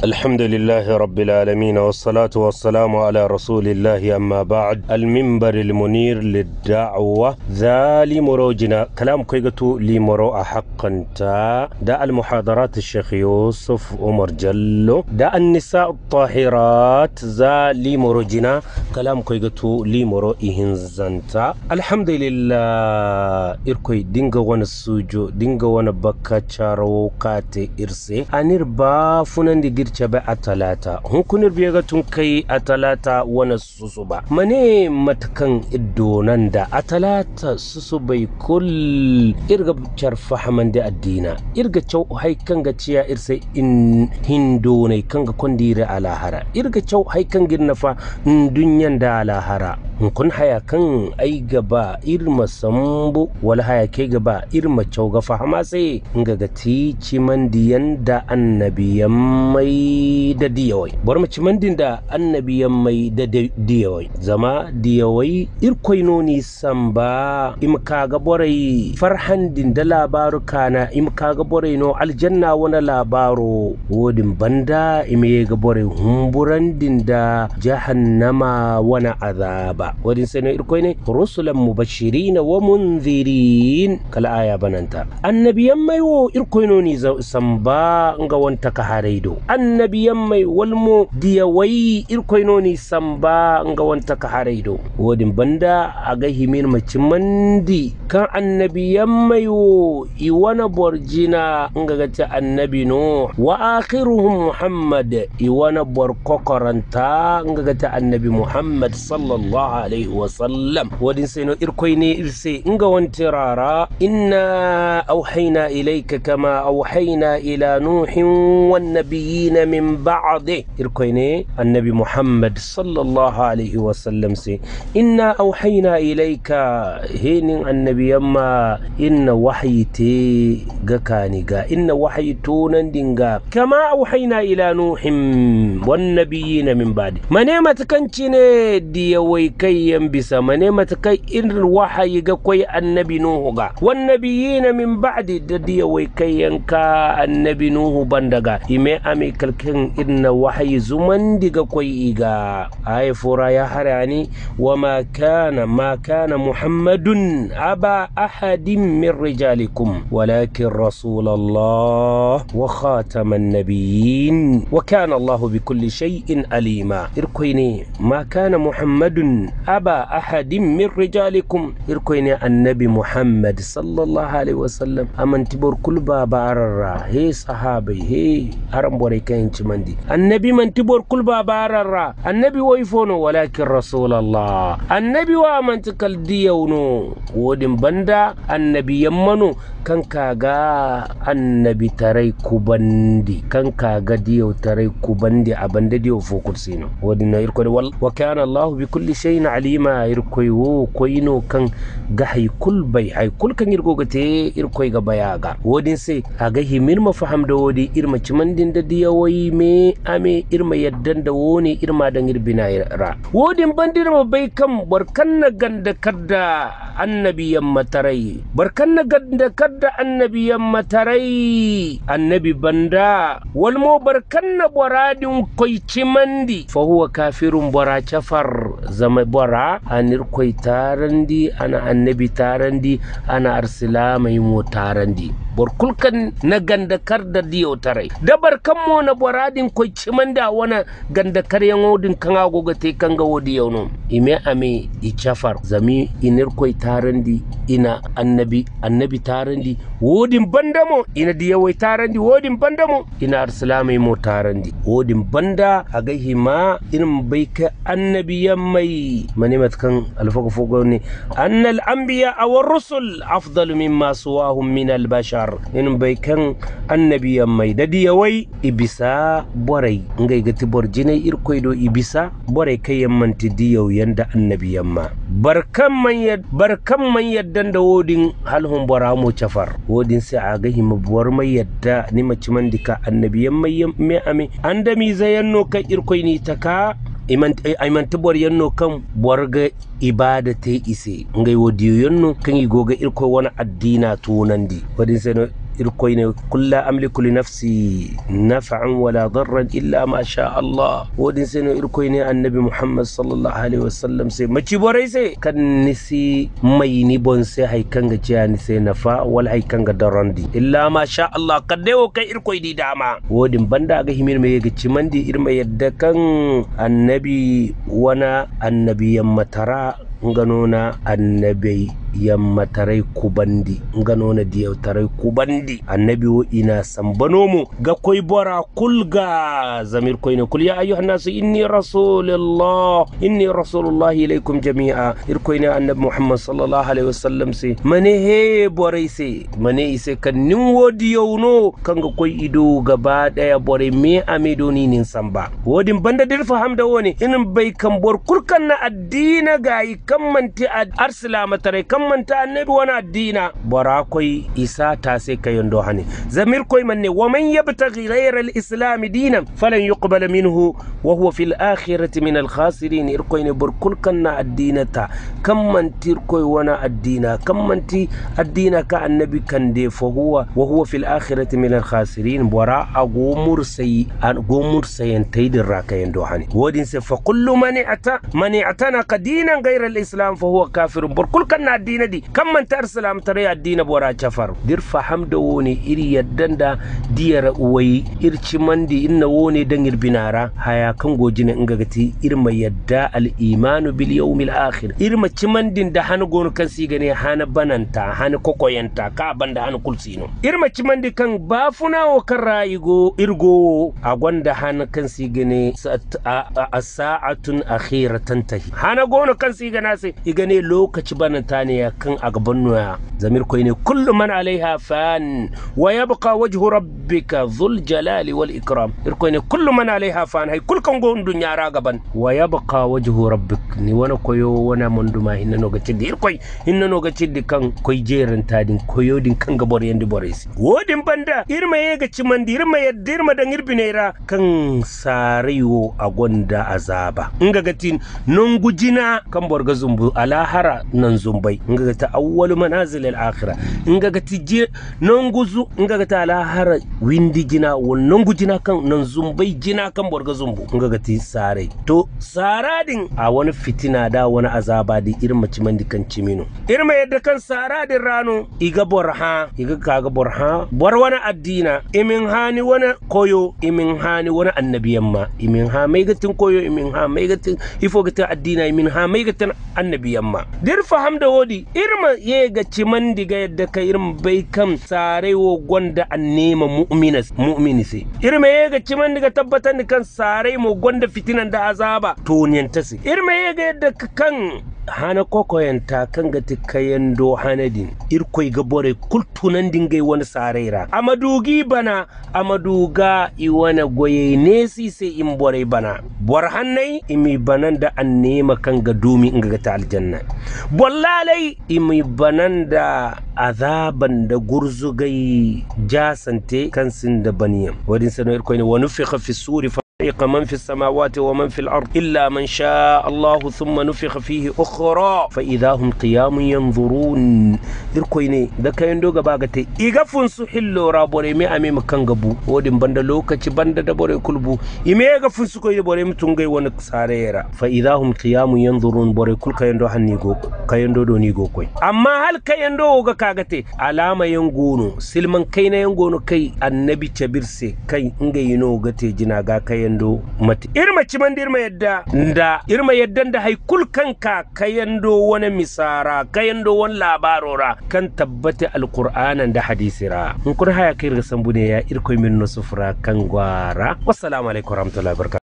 الحمد لله رب العالمين والصلاة والسلام على رسول الله أما بعد المنبر المنير للدعوة ذا لمروجنا كلام كيغتو لمرو حقا تا دا المحاضرات الشيخ يوسف عمر جلو دا النساء الطاهرات ذا لمروجنا كلام كيغتو لمرو إهنزنتا الحمد لله إركوي دينغا وانا سوجو دينغا وانا بكا چارو كاتي إرسي أنير با فنان دي girce ba a talata hunkunir biya ga tun kai a talata wani susu ba mane matakan idonan da a talata susu bai kul irga carfa haman da addina irga cau haikan ga ciya irse in hindo ne kan ga kwandira a lahara irga cau haikan girna fa dunyan da a lahara kun haya kan ai gaba irma sambu wala haya kai gaba irma cau ga fahama sai nga ga tici mandiyan da annabiyan mai da diyawai bar mu cimandin da annabiyan mai da diyawai zama diyawai irkoi noni samba im kaga borai farhandin da labaru kana im kaga borai no aljanna wani labaro wodin banda im ga borai humburandin da jahannama wani azaba wadin sai no irkoi ne rusulan mubashirin wa munzirin kala aya bananta annabiyan mai wo irkoi noni samba nga wanta ka haraido annabiyan mai walmo diyawai irkoinoni samba nga wanta ka haraido wodin banda aga himir mace mandi kan annabiyan mai wo iwana borjina nga gata annabi no wa akhiruhum muhammad iwana bor kokoranta nga gata annabi muhammad sallallahu alaihi wa sallam wodin sai no irkoine irse nga wanti rara inna auhayna ilayka kama auhayna ila nuhin wan nabiyina min بعضه إركويني النبي محمد صلى الله عليه وسلم سي إنا أوحينا إليك هين النبي يما إن وحيتي غكاني غا إن وحيتونا دينغا كما أوحينا إلى نوح والنبيين من بعد منيمة كنتيني دي ويكي ينبسا منيمة كي إن الوحي غكوي النبي نوح غا والنبيين من بعد دي ويكي ينكا النبي نوح بندغا إمي أمي كالكين إن وحي زمن ديغا كوي إيغا آي فورا يا هراني وما كان ما كان محمد أبا أحد من رجالكم ولكن رسول الله وخاتم النبيين وكان الله بكل شيء أليما إركويني ما كان محمد أبا أحد من رجالكم إركويني النبي محمد صلى الله عليه وسلم أمن تبور كل بابا أرى هي صحابي هي أرم بوري كاين mandi annabi man tibor kulba bararra annabi waifono walakin rasulallah annabi wa man tikal diyauno wodin banda annabi yammano kan kaga annabi tarai kubandi kan kaga diyau tarai kubandi a banda diyau fokur sino wodin na irko wa kana allah bi kulli shay'in alima irko wo koino kan ga hay kul bai hay kul kan irgo gate irko ga bayaga wodin sai aga himir mafaham da wodi irma cimandin da diyawai me ame irma yaddan da woni irma da irbina ra wodin bandir ma bai kan barkan na ganda kadda annabiyan matarai barkan na ganda kadda annabiyan matarai annabi banda walmo barkan na boradin koi cimandi fa huwa kafirun bora cafar zama bora anir koi tarandi ana annabi tarandi ana arsilamai mo tarandi borkulkan na gandakar da diyo tarai dabar kan mo na boradin ko cimanda wana gandakar yan odin kan agoga te kan ga wodi yauno ime ame i chafar zami inir koy tarandi ina annabi annabi tarandi wodin bandamo ina diya wai tarandi wodin bandamo ina arsalamai mo tarandi wodin banda a gaihi ma irin bai ka annabi yammai manimat kan alfaga fogo ne annal anbiya awar rusul afdalu mimma suwahum min albashar in bai kan annabiyan mai da diyawai ibisa borai ngai gati bor jinai irkoi do ibisa borai kai yammanti diyau yanda annabiyan ma barkan man yad barkan man yaddan da wodin halhun bora mo chafar wodin sai a ga hima bor mai yadda ni mace man dika annabiyan mai me ame andami zayanno kai irkoi ni taka iman tibor yanno kan borga ibada te ise ngai wodiyo yanno kan yi goga irko wani addina tunandi wadin sai irkoy ne kulla amliku li nafsi naf'an wala darran illa ma sha Allah wodin sai no irkoy ne annabi Muhammad sallallahu alaihi wasallam sai maci borai sai kan nisi mai ni bon sai hay kanga ciya ni sai nafa wal hay kanga darandi illa ma sha Allah kadde wo kai irkoy di dama wodin banda ga himir me ga cimandi irma yadda kan annabi wana annabiyan matara nganona annabi yamma tarai kubandi nganona diyaw tarai kubandi annabi wo ina sambano mu ga koy bora kulga zamir koyne kul ya ayyuha nasu inni rasulullah inni rasulullah ilaykum jami'a ir koyne annabi muhammad sallallahu alaihi wasallam se mane he borai se mane ise kan nin wodi yawno kanga koy ido gaba daya borai me amedo ni nin samba wodin banda dir fahamda woni inin bai kan bor kurkan na addina gayi kan manti arsilama tarai kan manta annabi wani addina bara koi isa ta sai ka yando hani zamir koi manne wa man yabtaghi ghayra al-islam dinan falan yuqbala minhu wa huwa fil akhirati min al-khasirin ir koi ne burkul kan na addinata kan manti koi wani addina kan manti addina ka annabi kan de fa huwa wa huwa fil akhirati min al-khasirin bara agomur sai agomur sayan taidin raka yando hani wodin sai fa kullu man ata man atana dinan ghayra al-islam fa huwa kafirun burkul kan na addina di kan man tar salam tare addina bora chafar dir faham da woni iri yaddan da diyar uwai irci mandi inna woni dan binara haya kan gojine inga gati irma yadda al imanu bil yawmil akhir irma cimandin da hana gonu kan si gane hana bananta hana kokoyanta ka banda hana kulsino irma cimandi kan bafuna wa kan rayigo irgo a gwanda hana kan si gane a sa'atun akhiratan tahi hana gonu kan si gana sai igane lokaci bananta ne kan a gaban noya zamir koy ne kullu man alaiha fan wa yabqa wajhu rabbika dhul jalali wal ikram ir koy ne kullu man alaiha fan hay kul kan gon dunya ra gaban wa yabqa wajhu rabbik ni wana koyo wana monduma hinna no gacidi ir koy hinna no gacidi kan koy jeran tadin koyo din kan gabor yandi boresi wodin banda irma ye gaci mandi irma yadda irma dan irbinera kan sarayo a gonda azaba inga gatin non gujina kan borga zumbu alahara nan zumbai inga gata awwalu manazil al akhirah inga gati je non guzu inga gata alahara windi jina won non gujina kan nan zumbai jina kan borga zumbu inga gati sarai to saradin a wani fitina da wani azaba di irma cimandi kan cimino irma yadda kan saradin rano iga borha iga kaga borha bor wani addina imin hani wani koyo imin hani wani annabiyan ma imin ha mai gatin koyo imin ha mai gatin ifo gatin addina imin ha mai gatin annabiyan ma dir faham da wodi irma ye ga ciman diga yadda ka irma bai kam sare wo gonda an nema mu'minas mu'mini se irma ye ga ciman diga tabbatar da kan sare mo gonda fitinan da azaba to ta se irma ye ga yadda ka kan hana kokoyanta kan ga kayan do hanadin irkoi ga bore kultunan dingai wani sarera amadugi bana amaduga i wani goye nesi sai in bore bana bor hannai imi banan da an nema kan ga dumi in ga ta aljanna bollalai imi banan da azaban da gurzugai jasante kan sin da baniyan wadin sanar irkoi ne wani fi fi suri فريق من في السماوات ومن في الأرض إلا من شاء الله ثم نفخ فيه أخرى فإذا هم قيام ينظرون إركويني دا كاين دوغا باغتي إيغا فنسو حلو رابوري مي أمي مكان غبو ودين بند لوكا چي بند دبوري كلبو إمي إيغا فنسو كوي بوري متونغي ونك ساريرا فإذا هم قيام ينظرون بوري كل كاين دو هنيغو كاين دو دو نيغو كوي أما هل كاين دو غا كاغتي علامة ينغونو سلمان كاين ينغونو كي النبي تبرسي كاي إنغي ينو غتي جناغا كاين yando mati irma ciman irma yadda da irma yadda da haikul kanka kayando wani misara kayando wani labarora kan tabbata alqur'anan da hadisira in kur haya kai ga sambu ne ya irko min nusufra kan gwara wassalamu alaikum warahmatullahi wabarakatuh